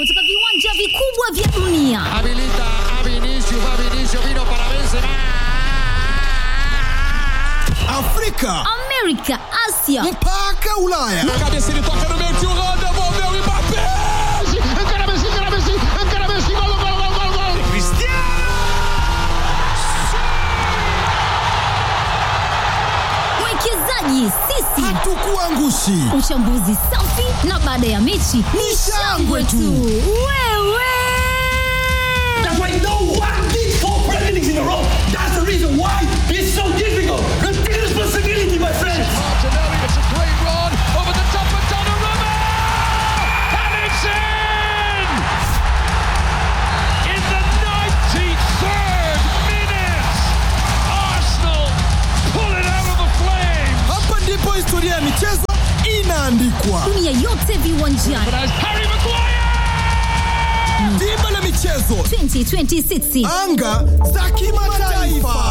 kutoka viwanja vikubwa vya dunia. Habilita a Vinicius, va Vinicius, vino para Benzema. Afrika Amerika, Asia mpaka Ulaya. Cabeça ele toca no meio, tio Rô, devolveu o Mbappé. Encara Messi, encara Messi, encara Messi, gol, gol, gol, gol, gol. mwekezaji sisi, Hatukuangushi. uchambuzi safi na baada ya mechi ni shangwe tu. Wewe That's why no one did four Premier Leagues in a row. That's the reason why it's so difficult. Take responsibility, my friends. Martinelli, it's a great run over the top of Donnarumma. And it's in! In the 93rd minute, Arsenal pull it out of the flames. Hapa ndipo historia ya michezo inaandikwa. dunia yote viwanjani As Harry Maguire! Dimba la michezo, 2026 anga za kimataifa.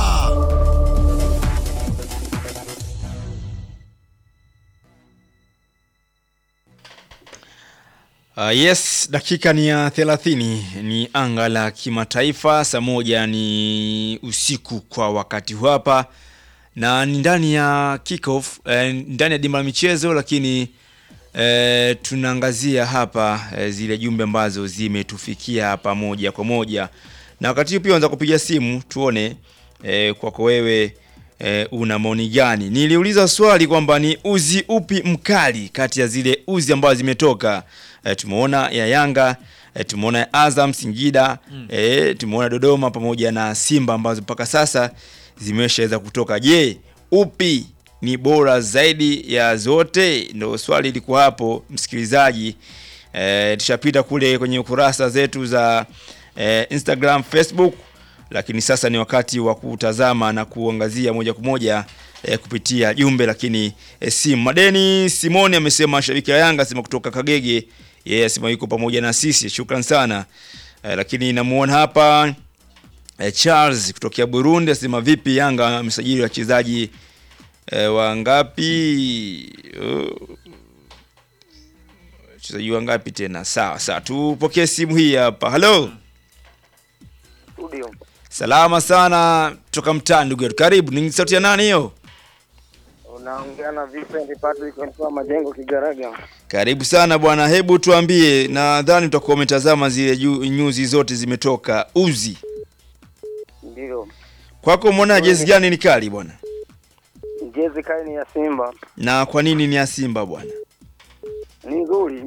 Uh, yes, dakika ni ya 30 ni anga la kimataifa, saa moja ni usiku kwa wakati huu hapa, na ni ndani ya kickoff eh, ndani ya dimba la michezo, lakini eh, tunaangazia hapa eh, zile jumbe ambazo zimetufikia hapa moja kwa moja, na wakati huu pia unaweza kupiga simu tuone eh, kwako wewe eh, una maoni gani? Niliuliza swali kwamba ni uzi upi mkali kati ya zile uzi ambazo zimetoka. Eh, tumeona ya Yanga eh, tumeona ya Azam Singida eh, tumeona Dodoma pamoja na Simba ambazo mpaka sasa zimeshaweza kutoka. Je, upi ni bora zaidi ya zote? Ndio swali lilikuwa hapo, msikilizaji. Eh, tushapita kule kwenye kurasa zetu za eh, Instagram, Facebook lakini sasa ni wakati wa kutazama na kuangazia moja kwa moja eh, kupitia jumbe lakini eh, simu. Madeni Simoni amesema shabiki ya Yanga asema kutoka Kagege, yeye asema yuko pamoja na sisi, shukran sana eh, lakini namuona hapa eh, Charles kutokea Burundi asema vipi, Yanga amesajili wachezaji eh, wangapi? Uh, wachezaji wangapi tena? Sawa sawa, tupokee simu hii hapa. Hello. studio. Salama sana toka mtaa ndugu yetu. Karibu. Ni sauti ya nani hiyo? Unaongea na Vincent Patrick kutoka Majengo Kigaraga. Karibu sana bwana. Hebu tuambie, nadhani utakuwa umetazama zile ju- nyuzi zote zimetoka uzi. Ndio. Kwako umeona jezi gani ni kali bwana? Jezi kai ni ya Simba. Na kwa nini ni ya Simba bwana? Ni nzuri.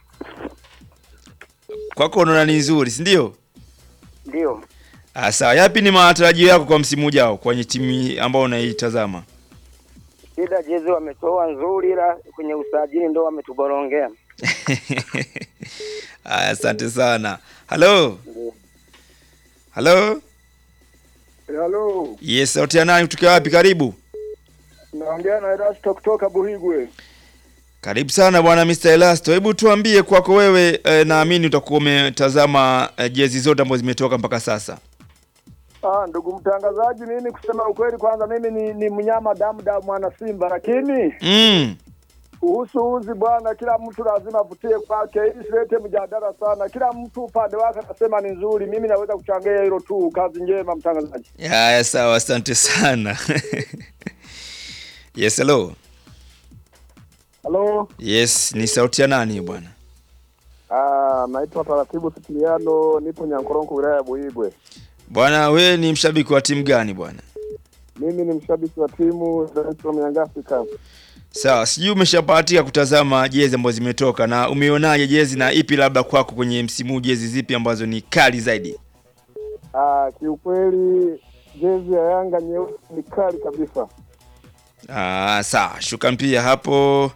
Kwako unaona ni nzuri, si ndio? Ndio. Ah, sawa. Yapi ni matarajio yako kwa msimu ujao kwenye timu ambao unaitazama? Shida jezi wametoa nzuri ila kwenye usajili ndo wametuborongea. Aya, asante sana. Halo. Ndio. Halo. Halo, Yes, sauti ya nani kutoka wapi? Karibu. naongea na Erasto kutoka Buhigwe. Karibu sana bwana Mr. Elasto. Hebu tuambie kwako wewe eh, naamini utakuwa umetazama eh, jezi zote ambazo zimetoka mpaka sasa. Ah, ndugu mtangazaji, mimi kusema ukweli, kwanza mimi ni, ni mnyama damu damu mwana Simba, lakini Mm. kuhusu uzi bwana, kila mtu lazima avutie kwake, ili silete mjadala sana. Kila mtu upande wake anasema ni nzuri, mimi naweza kuchangia hilo tu. Kazi njema mtangazaji. Haya, sawa, asante sana. yes, hello. Halo, Yes, ni sauti ya nani bwana? ah, naitwa Taratibu Sitiliano, nipo Nyankoronko, wilaya ya Buhigwe. Bwana, wewe ni mshabiki wa timu gani bwana? Mimi ni mshabiki wa timu Dar es Salaam Young Africans. Sawa, sijui umeshapatia kutazama jezi ambazo zimetoka na umeonaje jezi na ipi labda kwako kwenye msimu huu jezi zipi ambazo ni kali zaidi? Ah, kiukweli jezi ya Yanga nyeusi ni kali kabisa. Ah, sawa, shukran pia hapo.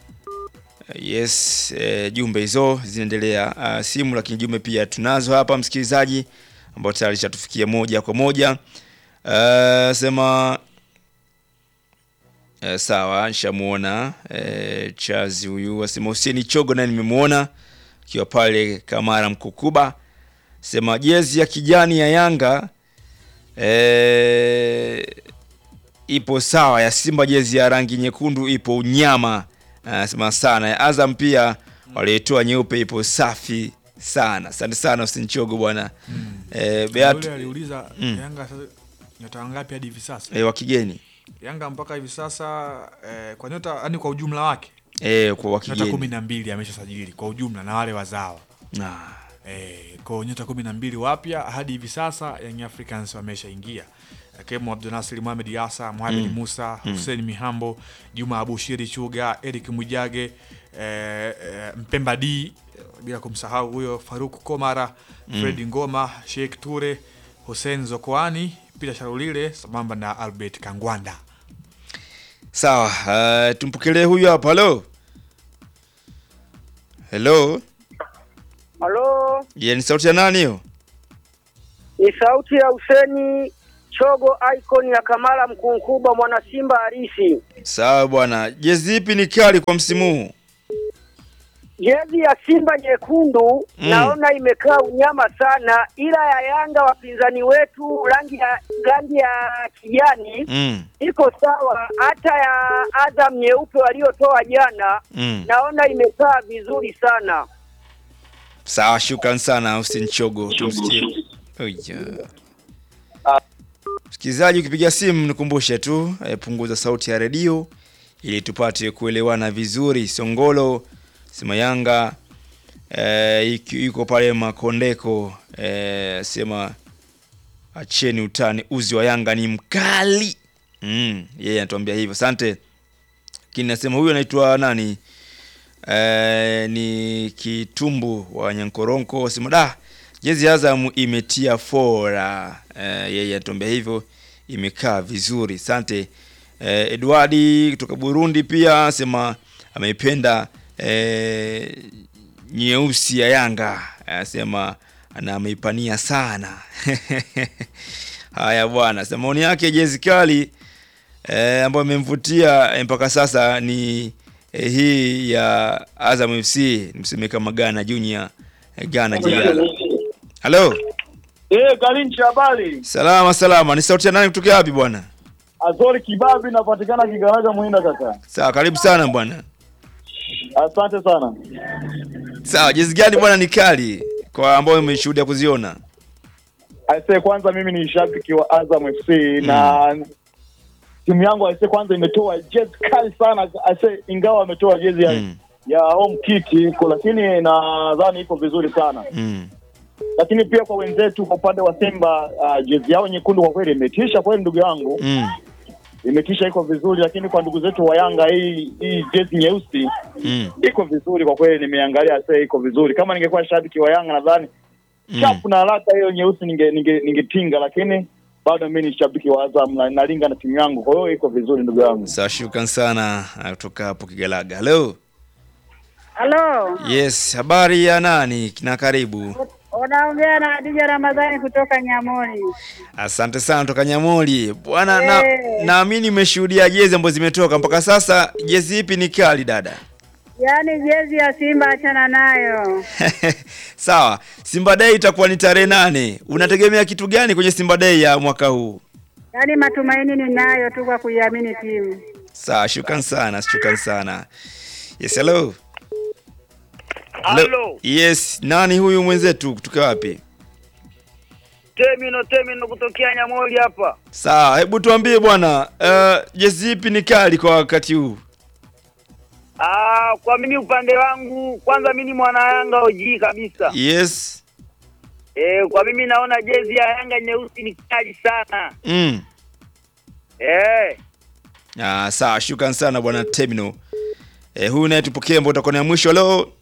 Yes, eh, jumbe hizo zinaendelea uh, simu, lakini jumbe pia tunazo hapa msikilizaji, ambao tayari shatufikia moja kwa moja. Uh, sema uh, sawa, nishamuona uh, Chazi huyu asema Hussein Chogo naye nimemuona akiwa pale Kamara Mkukuba, sema jezi ya kijani ya Yanga eh, ipo sawa, ya Simba jezi ya rangi nyekundu ipo unyama, anasema sana. Ya Azam pia walioitoa nyeupe ipo safi sana asante sana usinchogo bwana eh, Beat Yule aliuliza Mm. Yanga sasa nyota wangapi hadi hivi sasa? eh, wa kigeni Yanga mpaka hivi sasa eh, kwa nyota yani kwa ujumla wake eh, kwa wa nyota kigeni kumi na mbili ameshasajili kwa ujumla na wale wazawa ah. eh, kwa nyota kumi na mbili wapya hadi hivi sasa Young Africans wameshaingia akiwemo Abdunasir Mohamed Yasa, Mohamed Mm. Musa, Mm. Hussein Mihambo, Juma Abushiri Chuga, Eric Mwijage, eh, eh, Mpemba D bila kumsahau huyo Faruk Komara, Mm. Fred Ngoma, Sheikh Ture, Hussein Zokoani, Peter Sharulile sambamba na Albert Kangwanda. sawa uh, tumpokelee huyu hapa halo hello Halo, yeah, ni sauti ya nani hiyo ni sauti ya Huseni Chogo, icon ya Kamala Mkunkubwa, mwana Simba halisi. sawa bwana jezi ipi ni kali kwa msimu huu Jezi ya Simba nyekundu Mm. naona imekaa unyama sana, ila ya Yanga wapinzani wetu rangi ya rangi ya kijani mm. iko sawa. Hata ya Azam nyeupe waliotoa jana Mm. naona imekaa vizuri sana. sawa shukran sana usinchogo tumsikie Oya. msikilizaji ukipiga simu nikumbushe tu eh, punguza sauti ya redio ili tupate kuelewana vizuri songolo sema yanga eh, iki- yuko pale makondeko eh, sema acheni utani uzi wa yanga ni mkali mm, yeye anatuambia hivyo asante lakini nasema huyu anaitwa nani eh, ni kitumbu wa nyankoronko sema da jezi ya Azam imetia fora eh, yeye anatuambia hivyo imekaa vizuri asante eh, Edwardi kutoka Burundi pia sema ameipenda eh, nyeusi ya Yanga anasema na ameipania sana haya bwana sema maoni yake jezi kali eh, ambayo imemvutia eh, mpaka sasa ni eh, hii ya Azam FC nimseme kama Ghana Junior eh, Ghana Jigala. Halo, Eh, Kalinchi habari. salama salama. Ni sauti ya nani kutoka wapi bwana? Azori Kibabi napatikana Kigaraga Muhinda kaka. Sawa, karibu sana bwana. Asante sana. Sawa, jezi gani bwana ni kali kwa ambao umeshuhudia kuziona? Aise, kwanza mimi ni shabiki wa Azam FC na timu yangu aise, kwanza imetoa jezi kali sana aise, ingawa ametoa jezi ya, ya home kit iko, lakini nadhani iko vizuri sana Mm. lakini pia kwa wenzetu kwa upande wa Simba uh, jezi yao nyekundu kwa kweli imetisha kweli, ndugu yangu Mm. imetisha, iko vizuri. Lakini kwa ndugu zetu wa Yanga hii hii jezi nyeusi Mm. iko vizuri kwa kweli, nimeangalia sasa, iko vizuri. Kama ningekuwa shabiki wa Yanga nadhani Mm. chapu na haraka hiyo nyeusi ninge ninge ningetinga, lakini bado mimi ni shabiki wa Azam na nalinga na timu yangu, kwa hiyo iko vizuri ndugu yangu. Sawa, shukran sana ah, kutoka hapo Kigalaga. Hello. Halo, Yes, habari ya nani na karibu. unaongea na Hadija Ramadhani kutoka Nyamoni. Asante sana kutoka Nyamoli. Bwana na Eh. naamini umeshuhudia jezi ambazo zimetoka mpaka sasa. Jezi ipi ni kali dada? Yaani jezi ya Simba achana nayo. Sawa, Simba Day itakuwa ni tarehe nane. Unategemea kitu gani kwenye Simba Day ya mwaka huu? Yaani matumaini ninayo tu kwa kuiamini timu. Sawa, shukran sana, shukran sana. Yes, hello. Hello. Yes, nani huyu mwenzetu kutoka wapi? Temino Temino kutokea Nyamoli hapa. Sawa, hebu tuambie bwana, uh, jezi ipi ni kali kwa wakati huu? Ah, kwa mimi upande wangu kwanza mimi ni mwana Yanga OG kabisa. Yes. Eh, kwa mimi naona jezi ya Yanga nyeusi ni kali sana. Mm. Eh, Ah, sawa, shukran sana bwana Terminal. Eh, huyu naye tupokee ambao utakuwa ni ya mwisho leo.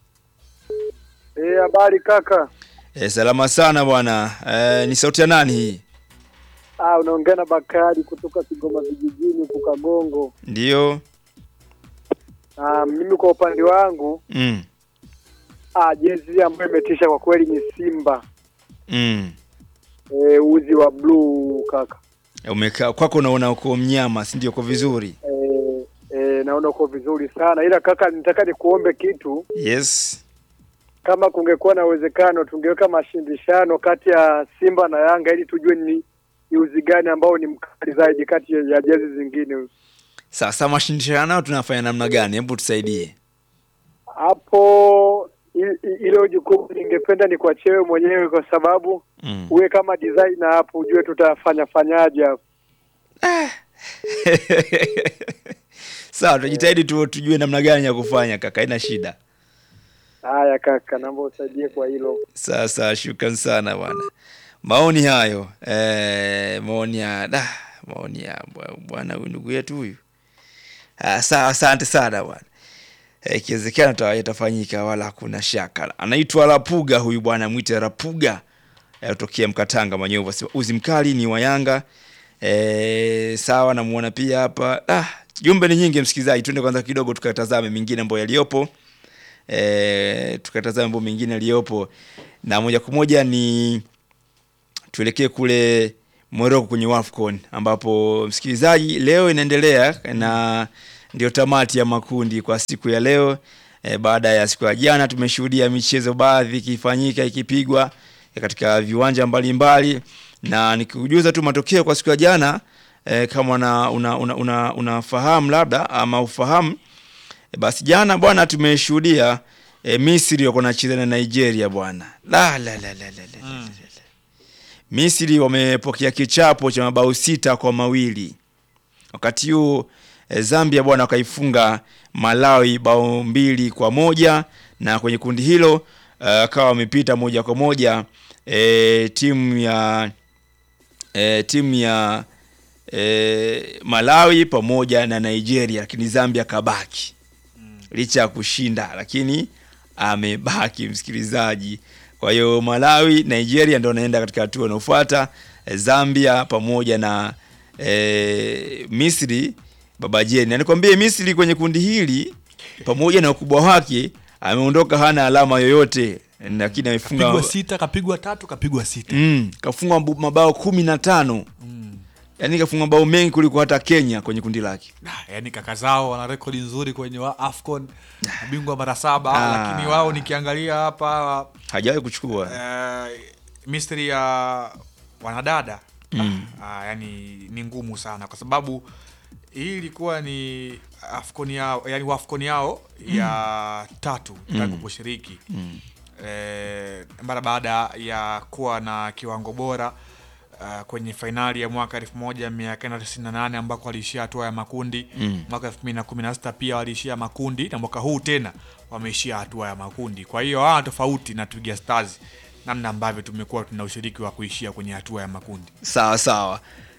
Eh, habari kaka. Eh, salama sana bwana. Eh, ni sauti ya nani hii? Ah, unaongea na Bakari kutoka Kigoma vijijini huko Kagongo. Ndio. Ah, mimi kwa upande wangu Mm. ah, jezi ambayo imetisha kwa kweli ni Simba. Mm. Eh, uzi wa blue kaka. Umekaa kwako unaona uko mnyama, si ndio? Uko vizuri. Eh, eh, naona uko vizuri sana ila kaka, nitaka nikuombe kitu. Yes. Kama kungekuwa na uwezekano tungeweka mashindishano kati ya Simba na Yanga ili tujue ni ni uzi gani ambao ni mkali zaidi kati ya ya jezi zingine. Sasa mashindano tunafanya namna gani? Hebu tusaidie. Hapo i- i- hilo jukumu ningependa ni kwa chewe mwenyewe, kwa sababu Mm. uwe kama designer hapo, ujue tutafanya fanyaje hapo. Sawa, tutajitahidi tu tujue namna gani ya kufanya kaka, haina shida. Haya kaka, naomba usaidie kwa hilo. Sasa shukran sana bwana, maoni hayo eh, maoni ya da, maoni ya bwa- bwana huyu ndugu yetu huyu. Ah, sawa, asante sana bwana. Eh, Ikiwezekana ta- yatafanyika, wala hakuna shaka. Anaitwa Rapuga huyu bwana, mwite Rapuga eh, kutokea Mkatanga Manyovu, asema uzi mkali ni wa Yanga. Eh, sawa, namuona pia hapa. Ah, jumbe ni nyingi msikilizaji, twende kwanza kidogo tukatazame mengine ambayo yaliyopo e, tukatazama mambo mengine yaliyopo na moja kwa moja ni tuelekee kule Morocco kwenye WAFCON ambapo msikilizaji, leo inaendelea na ndio tamati ya makundi kwa siku ya leo. E, baada ya siku ya jana tumeshuhudia michezo baadhi ikifanyika ikipigwa e, katika viwanja mbalimbali na nikikujuza tu matokeo kwa siku ya jana e, kama una, una, una, una, unafahamu labda ama ufahamu E, basi jana bwana tumeshuhudia e, Misri wako nacheza na Nigeria bwana. La la la la la. la. Mm. Misri wamepokea kichapo cha mabao sita kwa mawili. Wakati huu e, Zambia bwana wakaifunga Malawi bao mbili kwa moja na kwenye kundi hilo uh, akawa wamepita moja kwa moja e, timu ya e, timu ya e, Malawi pamoja na Nigeria, lakini Zambia kabaki licha ya kushinda, lakini amebaki msikilizaji. Kwa hiyo Malawi, Nigeria ndio wanaenda katika hatua inayofuata. E, Zambia pamoja na e, Misri baba jeni, na nikwambie Misri kwenye kundi hili pamoja na ukubwa wake ameondoka hana alama yoyote, lakini amefunga kapigwa sita kapigwa tatu kapigwa sita mm, kafunga mabu- mabao kumi na tano yaani kafunga mabao mengi kuliko hata Kenya kwenye kundi lake. Ah, yaani kaka zao wana rekodi nzuri kwenye wa afcon mabingwa mara saba Ah. lakini wao nikiangalia hapa Hajawahi kuchukua eh, mystery ya wanadada Mm. ah, yani ni ngumu sana kwa sababu hii ilikuwa ni afcon yao yani wafcon yao ya tatu tangu Mm. kushiriki Mm. eh, mara baada ya kuwa na kiwango bora uh, kwenye fainali ya mwaka 1998 ambako waliishia hatua ya makundi Mm. mwaka 2016 pia waliishia makundi na mwaka huu tena wameishia hatua ya makundi kwa hiyo hawa tofauti na Twiga Stars namna ambavyo tumekuwa tuna ushiriki wa kuishia kwenye hatua ya makundi Sawa sawa.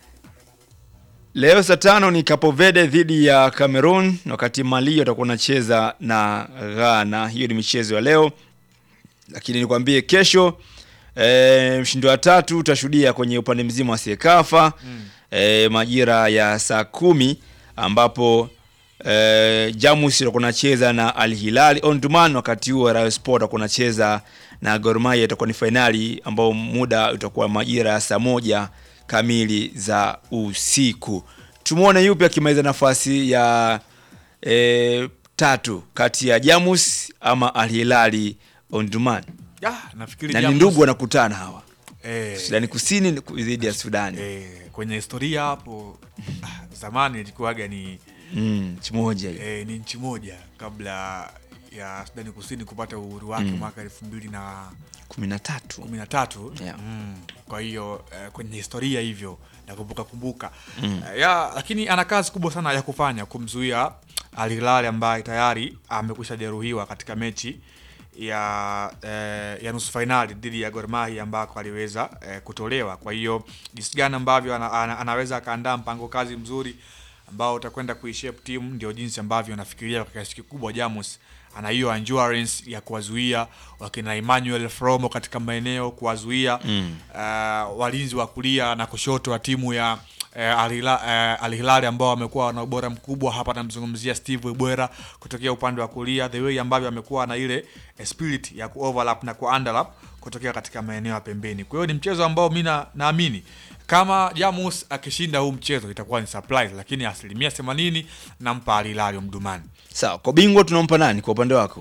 Leo saa tano ni Cape Verde dhidi ya Cameroon, wakati Mali watakuwa wanacheza na Ghana. Hiyo ni michezo ya leo, lakini nikwambie kesho e, mshindi wa tatu utashuhudia kwenye upande mzima wa Sekafa mm. e, majira ya saa kumi ambapo e, Jamus watakuwa wanacheza na Al Hilal Omdurman, wakati huo Rayo Sport watakuwa wanacheza na Gor Mahia. Itakuwa ni fainali ambao muda utakuwa majira ya saa moja kamili za usiku. Tumwone yupi akimaliza nafasi ya e, tatu kati ya Jamus ama Al Hilal Omdurman, ah, nafikiri na ni Jamus- ndugu wanakutana hawa eh, Sudani Kusini dhidi ya Sudani eh, kwenye historia hapo ah, zamani ilikuwaga ni mm, nchi moja hiyo. eh, ni nchi moja kabla ya Sudani Kusini kupata uhuru wake Mm. mwaka elfu mbili na kumi na tatu kumi na tatu Yeah. mm. kwa hiyo eh, kwenye historia hivyo nakumbuka kumbuka Mm. Eh, ya lakini ana kazi kubwa sana ya kufanya kumzuia Al Hilal ambaye tayari amekwisha jeruhiwa katika mechi ya eh, ya nusu fainali dhidi ya Gor Mahia ambako aliweza eh, kutolewa. Kwa hiyo jinsi gani ambavyo ana, ana, anaweza akaandaa mpango kazi mzuri ambao utakwenda kuishape timu, ndio jinsi ambavyo anafikiria kwa kiasi kikubwa Jamus ana hiyo endurance ya kuwazuia wakina Emmanuel Fromo katika maeneo kuwazuia Mm. uh, walinzi wa kulia na kushoto wa timu ya eh, Al Hilal- eh, Al Hilal ambao wamekuwa na ubora mkubwa hapa. Namzungumzia Steve Ebwera kutokea upande wa kulia, the way ambavyo amekuwa na ile eh, spirit ya kuoverlap na kuunderlap kutokea katika maeneo ya pembeni. Kwa hiyo ni mchezo ambao mi na- naamini kama Jamus akishinda huu mchezo itakuwa ni surprise, lakini asilimia 80 nampa Al Hilal Omdurman. Sawa, kwa bingwa tunampa nani kwa upande wako?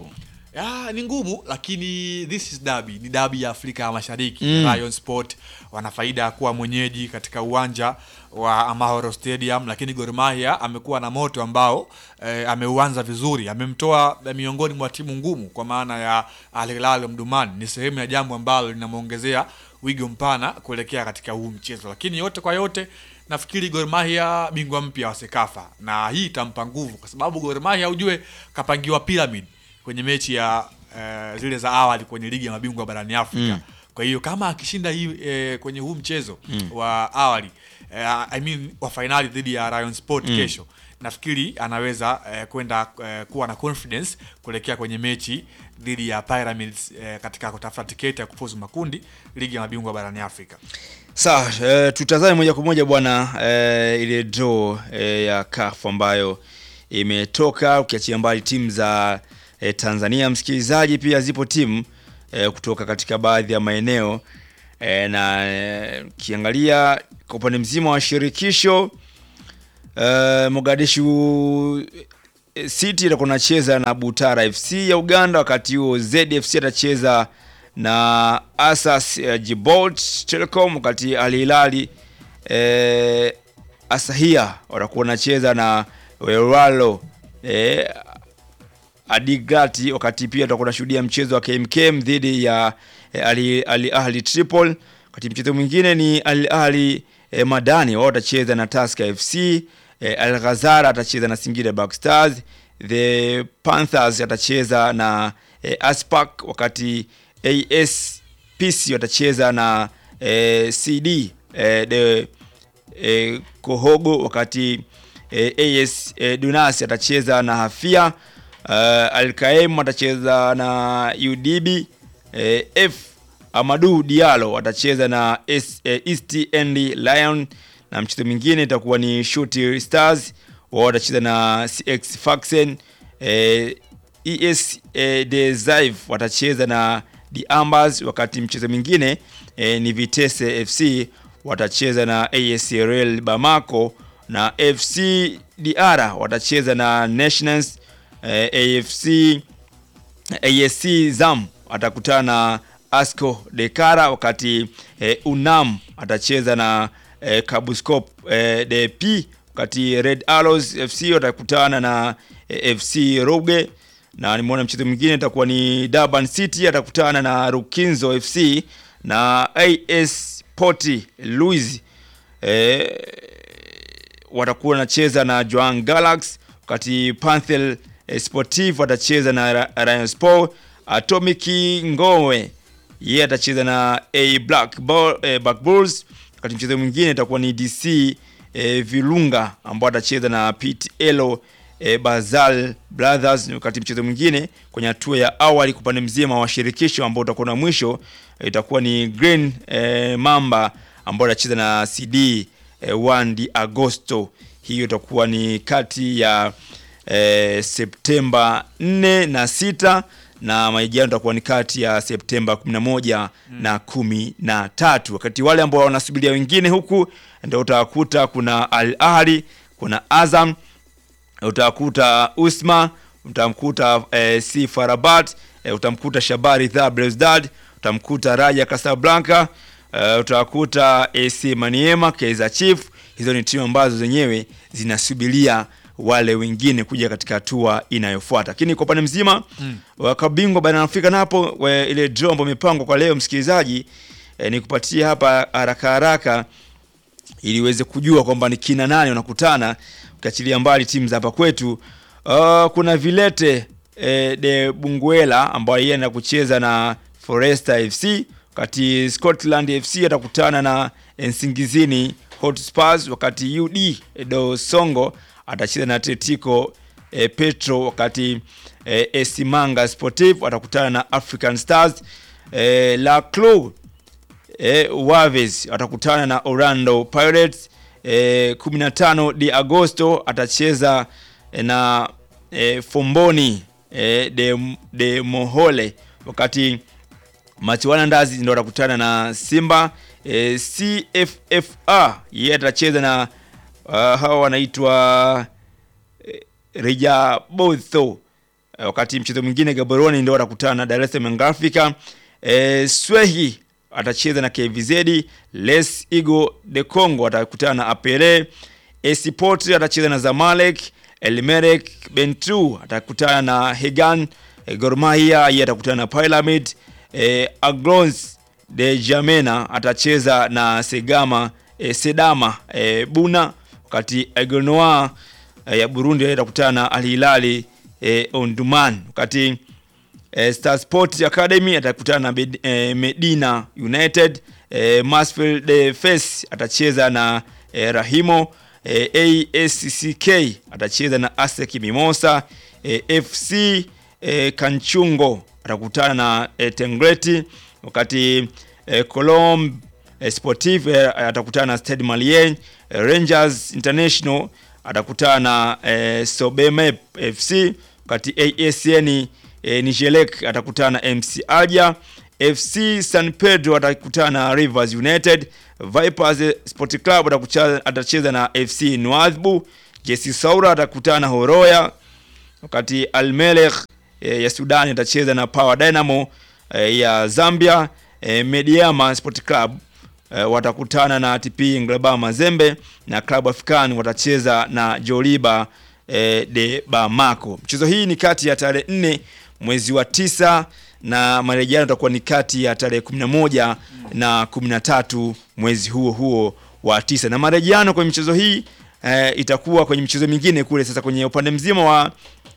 Ya, ni ngumu lakini this is derby, ni derby ya Afrika ya Mashariki. Mm. Lion Sport wana faida ya kuwa mwenyeji katika uwanja wa Amahoro Stadium, lakini Gor Mahia amekuwa na moto ambao eh, ameuanza vizuri, amemtoa eh, miongoni mwa timu ngumu kwa maana ya Al Hilal Omdurman. Ni sehemu ya jambo ambalo linamwongezea wigo mpana kuelekea katika huu mchezo, lakini yote kwa yote nafikiri Gor Mahia bingwa mpya wa Sekafa, na hii itampa nguvu kwa sababu Gor Mahia ujue kapangiwa pyramid kwenye mechi ya eh, zile za awali kwenye ligi ya mabingwa barani Afrika. Mm. Kwa hiyo kama akishinda hii eh, kwenye huu mchezo Mm. wa awali eh, I mean wa fainali dhidi ya Rayon Sport Mm. kesho, nafikiri anaweza eh, kwenda eh, kuwa na confidence kuelekea kwenye mechi dhidi ya Pyramids eh, katika kutafuta tiketi ya kufuzu makundi ligi ya mabingwa barani Afrika. Sawa, e, tutazame moja kwa moja bwana e, ile draw e, ya CAF ambayo imetoka ukiachia mbali timu za e, Tanzania. Msikilizaji, pia zipo timu e, kutoka katika baadhi ya maeneo e, na e, ukiangalia kwa upande mzima wa shirikisho e, Mogadishu e, City atakuwa anacheza na Butara FC ya Uganda, wakati huo ZFC atacheza na Asas uh, Jibolt Telecom, wakati Al Hilal eh, Asahia watakuwa wanacheza na Weralo eh, Adigrati, wakati pia tutakuwa tunashuhudia mchezo wa KMKM dhidi ya eh, Al Al Ahli Tripoli, wakati mchezo mwingine ni Al Ahli eh, Madani wao watacheza na Tusker FC eh, Al Ghazara atacheza na Singida Black Stars, the Panthers atacheza na eh, Aspak, wakati ASPC watacheza na eh, CD eh, de eh, Kohogo, wakati eh, AS eh, Dunas atacheza na Hafia uh, Alkaem atacheza na UDB eh, F Amadu Diallo atacheza na S, eh, East End Lion na mchezo mwingine itakuwa ni Shooting Stars wao watacheza na CX Faxen eh, ES eh, de Zive watacheza na The Ambers, wakati mchezo mwingine eh, ni Vitesse FC watacheza na ASRL Bamako na FC DR watacheza na Nationals eh, AFC ASC Zam atakutana na Asco Dekara, wakati eh, Unam atacheza na eh, Kabuskop eh, DP, wakati Red Arrows FC watakutana na eh, FC Roge na nimeona mchezo mwingine itakuwa ni Durban City atakutana na Rukinzo FC na AS Port Louis eh, watakuwa wanacheza na Joan Galaxy, wakati Panthel eh, Sportive watacheza na Ra- Rayon Sport. Atomic Ngowe yeye atacheza na A Black, Bull, eh, Black Bulls, wakati mchezo mwingine itakuwa ni DC eh, Virunga ambao atacheza na Pit Elo eh, Bazal Brothers, wakati mchezo mwingine kwenye hatua ya awali kwa upande mzima wa shirikisho ambao utakuwa na mwisho eh, itakuwa ni Green eh, Mamba ambao atacheza na CD eh, 1 di Agosto. Hiyo itakuwa ni kati ya eh, Septemba 4 na 6 na maijano itakuwa ni kati ya Septemba 11 na kumi na tatu. Wakati wale ambao wanasubiria wengine huku ndio utawakuta kuna Al Ahly, kuna Azam, utakuta Usma, utamkuta eh, si Farabat, eh, utamkuta Shabari Dha Belouizdad, utamkuta Raja Casablanca, eh, utakuta AC Maniema, Kaizer Chief. Hizo ni timu ambazo zenyewe zinasubiria wale wengine kuja katika hatua inayofuata. Lakini kwa upande mzima Mm. wakabingwa barani Afrika napo we, ile draw ambayo imepangwa kwa leo msikilizaji, eh, ni kupatia hapa haraka haraka ili uweze kujua kwamba ni kina nani wanakutana, ukiachilia mbali timu za hapa kwetu. Uh, kuna Vilete eh, de Bunguela ambayo yeye anaenda kucheza na Foresta FC, wakati Scotland FC atakutana na Nsingizini Hotspurs, wakati UD do Songo atacheza na Atletico eh, Petro, wakati eh, Esimanga Sportive atakutana na African Stars eh, La Clou eh, Waves atakutana na Orlando Pirates eh, 15 de Agosto atacheza eh, na eh, Fomboni eh, de, de Mohole, wakati Machiwana Ndazi ndo atakutana na Simba eh, CFFA yeye atacheza na uh, hawa wanaitwa eh, Reja Botho uh, eh, wakati mchezo mwingine Gaborone ndio watakutana na Dar es Salaam Young Africa. Eh, Swehi atacheza na KVZ, Les Igo de Congo atakutana na Apele, AC Port atacheza na Zamalek, Elmerek Bentu atakutana na Hegan, eh, Gor Mahia yeye atakutana na Pyramid, eh, Aglons de Jamena atacheza na Segama eh, Sedama eh, Buna, wakati Aigle Noir eh, ya Burundi atakutana na Al Hilal eh, Omdurman, wakati eh, Star Sport Academy atakutana na Med- eh, Medina United, eh, Mansfield eh, Face atacheza na eh, Rahimo, eh, ASCK atacheza na ASEC Mimosa, eh, FC eh, Kanchungo atakutana na eh, Tengreti, wakati eh, Colombe eh, Sportif eh, atakutana na Stade Malien, eh, Rangers International atakutana na eh, Sobemep FC, wakati ASN eh, Nijelek atakutana na MC Alger, FC San Pedro atakutana na Rivers United, Vipers eh, Sport Club atakucha- atacheza na FC Nouadhibou, JC Saoura atakutana na Horoya, wakati Almelek e, ya Sudan itacheza na Power Dynamo e, ya Zambia. E, Mediama Sport Club e, watakutana na TP Nglaba Mazembe na Club African watacheza na Joliba e, de Bamako. Mchezo hii ni kati ya tarehe 4 mwezi wa tisa na marejeano itakuwa ni kati ya tarehe 11 na 13 mwezi huo huo wa tisa, na marejeano kwenye michezo hii e, itakuwa kwenye michezo mingine kule. Sasa kwenye upande mzima wa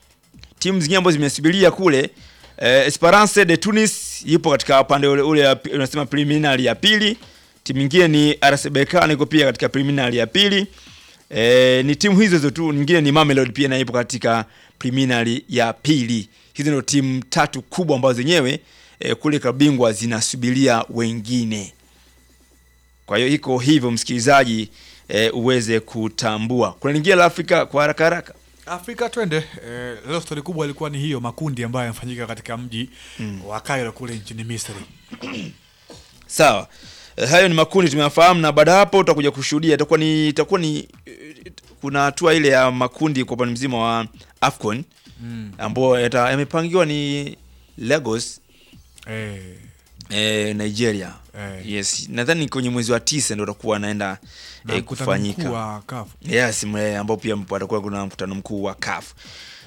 timu zingine ambazo zimesubiria kule eh, Esperance de Tunis ipo katika upande ule ule wa pi- unasema preliminary ya pili. Timu nyingine ni RS Berkane iko pia katika preliminary ya pili. Eh, ni timu hizo hizo tu, nyingine ni Mamelodi pia na ipo katika preliminary ya pili. Hizo ndio timu tatu kubwa ambazo zenyewe eh, kule klabu bingwa zinasubiria wengine. Kwa hiyo iko hivyo msikilizaji, eh, uweze kutambua. Kuna lingine la Afrika kwa haraka haraka. Afrika twende. Eh, leo stori kubwa ilikuwa ni hiyo makundi ambayo yamefanyika katika mji wa Cairo kule nchini Misri. Sawa. Eh, hayo ni makundi tumeyafahamu, na baada ya hapo tutakuja kushuhudia, itakuwa ni itakuwa ni eh, kuna hatua ile ya makundi kwa upande mzima wa Afcon Mm. ambao yata- yamepangiwa ni Lagos Eh, eh, Nigeria. Eh. Yes, nadhani kwenye mwezi wa tisa ndio utakuwa naenda na eh, mkutano mkuu kufanyika. wa CAF. Yes, mle ambao pia patakuwa kuna mkutano mkuu wa CAF.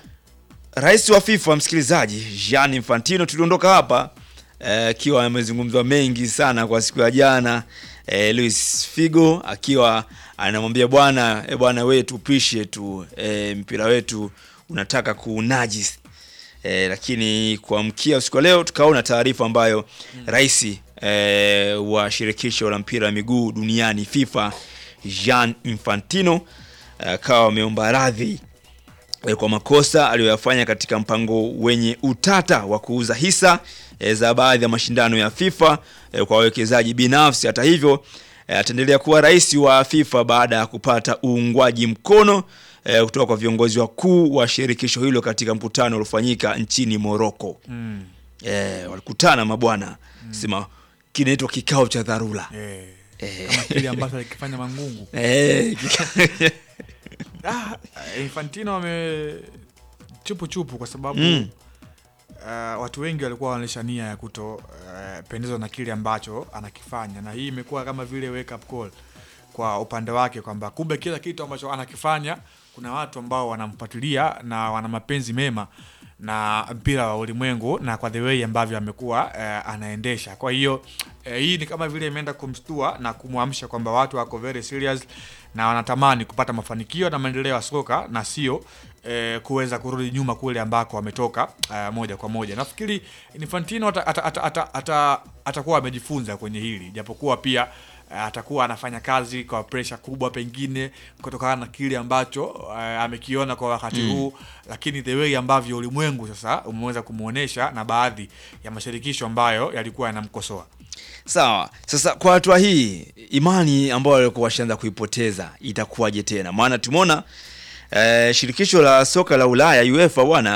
Rais wa FIFA msikilizaji, Gianni Infantino tuliondoka hapa eh, akiwa amezungumzwa mengi sana kwa siku ya jana eh, Luis Figo akiwa anamwambia bwana eh, bwana wewe tupishe tu eh, mpira wetu unataka kuunajisi eh, lakini kuamkia usiku wa leo tukaona taarifa ambayo rais eh, wa shirikisho la mpira wa miguu duniani FIFA Jean Infantino akawa ameomba radhi eh, kwa makosa aliyoyafanya katika mpango wenye utata wa kuuza hisa eh, za baadhi ya mashindano ya FIFA eh, kwa wawekezaji binafsi. Hata hivyo eh, ataendelea kuwa rais wa FIFA baada ya kupata uungwaji mkono eh, kutoka kwa viongozi wakuu wa shirikisho hilo katika mkutano uliofanyika nchini Morocco. Mm. Eh, walikutana mabwana sema kinaitwa kikao cha dharura. Eh, Eh. kama kile ambacho alikifanya Mangungu. Eh, kika- Ah, Infantino ame chupu chupu kwa sababu Mm. uh, watu wengi walikuwa wanaonyesha nia ya kuto uh, pendezwa na kile ambacho anakifanya, na hii imekuwa kama vile wake up call kwa upande wake kwamba kumbe kila kitu ambacho anakifanya kuna watu ambao wanamfuatilia na wana mapenzi mema na mpira wa ulimwengu na kwa the way ambavyo amekuwa uh, anaendesha. Kwa hiyo uh, hii ni kama vile imeenda kumshtua na kumwamsha kwamba watu wako very serious na wanatamani kupata mafanikio na maendeleo ya soka na sio eh, kuweza kurudi nyuma kule ambako wametoka eh, moja kwa moja. Nafikiri Infantino ata- ata- ata- ata- ata- atakuwa amejifunza kwenye hili, japokuwa pia eh, atakuwa anafanya kazi kwa presha kubwa, pengine kutokana na kile ambacho eh, amekiona kwa wakati Mm. huu, lakini the way ambavyo ulimwengu sasa umeweza kumwonyesha na baadhi ya mashirikisho ambayo yalikuwa yanamkosoa. Sawa. Sasa kwa hatua hii imani ambayo walikuwa washaanza kuipoteza itakuwaje tena? Maana tumeona eh, shirikisho la soka la Ulaya UEFA bwana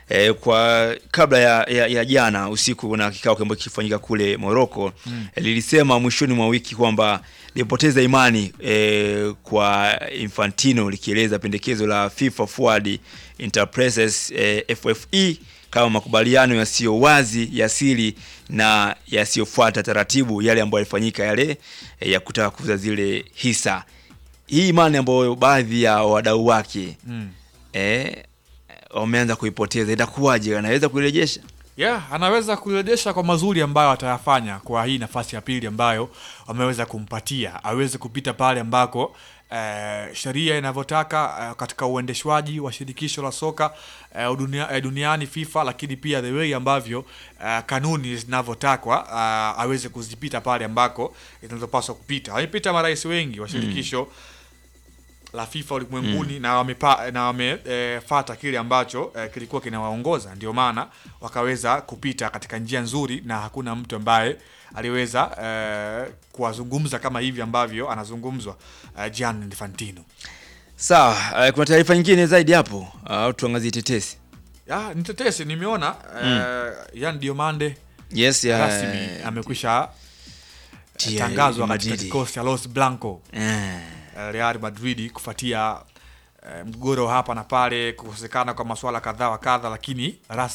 E, kwa kabla ya, ya, ya jana usiku na kikao ambacho kilifanyika kule Morocco Mm. e, lilisema mwishoni mwa wiki kwamba lipoteza imani e, kwa Infantino likieleza pendekezo la FIFA Forward Enterprises e, FFE kama makubaliano yasiyo wazi ya siri na yasiyofuata taratibu yale ambayo yalifanyika yale e, ya kutaka kuuza zile hisa. Hii imani ambayo baadhi ya wadau wake Mm. eh, wameanza kuipoteza, itakuwaje? Anaweza kuirejesha? yeah, anaweza kurejesha kwa mazuri ambayo atayafanya kwa hii nafasi ya pili ambayo wameweza kumpatia aweze kupita pale ambako eh, sheria inavyotaka eh, katika uendeshwaji wa shirikisho la soka eh, dunia, eh, duniani FIFA, lakini pia the way ambavyo eh, kanuni zinavyotakwa eh, aweze kuzipita pale ambako zinazopaswa kupita. Wamepita marais wengi wa shirikisho la FIFA ulimwenguni na wamepa, na wamefata kile ambacho eh, kilikuwa kinawaongoza, ndio maana wakaweza kupita katika njia nzuri, na hakuna mtu ambaye aliweza eh, kuwazungumza kama hivi ambavyo anazungumzwa eh, Gianni Infantino. Sawa, eh, kuna taarifa nyingine zaidi hapo au tuangazie tetesi? Ya, ni tetesi nimeona eh, Yan Diomande Yes, ya, rasmi amekwisha eh, tia tangazwa katika Madrid. kikosi cha Los Blanco Eh. eh, Real Madrid kufuatia eh, mgogoro hapa na pale, kukosekana kwa masuala kadhaa wa kadha, lakini rasmi